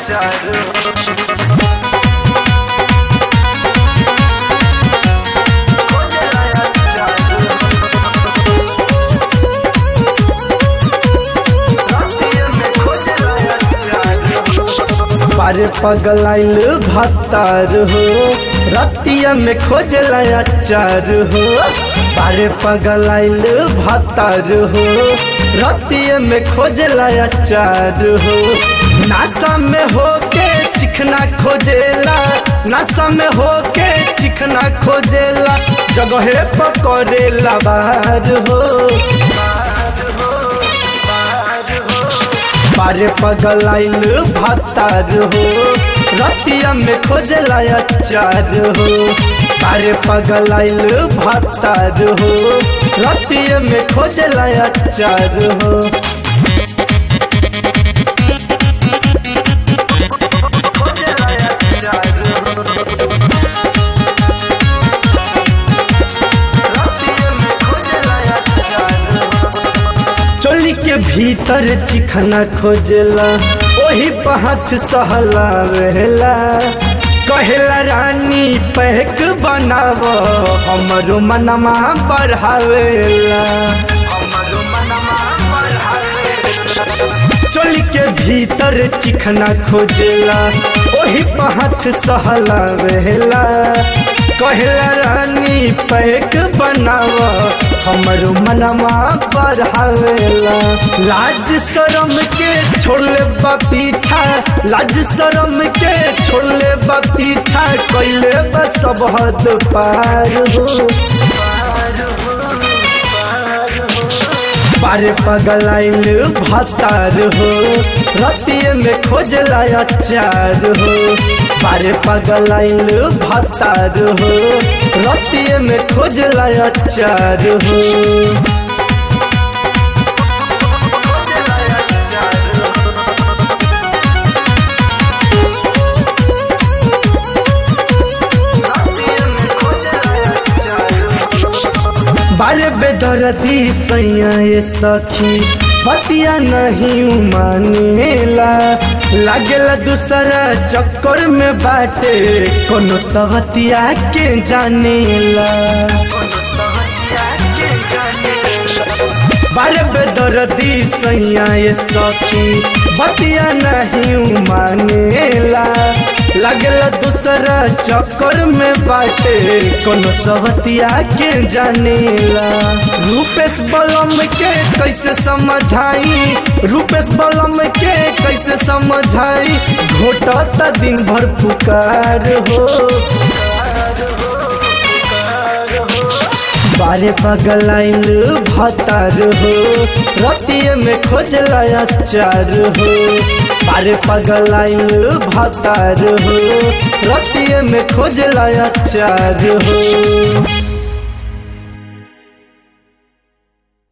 अचार हो खोजला अचार रातिया में खोजला अचार हो पारे पगलाइल भत्तार हो रतिया में खोजला अचार हो पारे पगलाइल भत्तार हो रतिया में खोजला अचार हो नासा में होके चिखना खोजेला नासा में होके चिखना खोजेला जगहे पकड़ेला बाहर हो पारे पगलाइल भत्तार हो रतिया में खोजला अचार हो पारे पगलाइल भत्तार हो रतिया में खोजला अचार हो खोजला अचार हो रातिया में खोजला अचार हो चोली के भीतर चिखना खोजला वही पहाथ सहला रहला कहेला रानी पैक बनाव हमरो मनमा बढ़ावेला हमरो मनमा बढ़ावे चोली के भीतर चिखना खोजेला वही पहाथ सहला रहला कहेला रानी पैक बनाव हमरो मनमा बढ़ावेला लाज शरम के छोड़ले बा पीछा लाज शरम के छोड़ले बा पीछा कैले बा सब हद पार हो पारे पगलाइल भतार हो रतिये में खोजला अचार हो पारे पगलाइल भतार हो रतिये में खोजला अचार हो खोजला अचार हो रातिया में खोजला अचार हो बारे बेदरदी सैया ये सखी पतिया नहीं मानेला लागेला दूसरा चक्कर में बाटे कोनो सवतिया के जानेला कोनो सहतिया के जाने बारे बेदरदी सैया ये सखी बतिया नहीं मानेला लगला दूसरा चक्कर में बाटे कोनो सवतिया के जानेला रूपेश बलम के कैसे समझाई रूपेश बलम के कैसे समझाई घोटता दिन भर पुकार हो बारे पगलाइल भतार हो रतिये में खोजला अचार हो बारे पगलाइल भतार हो रतिये में खोजला अचार हो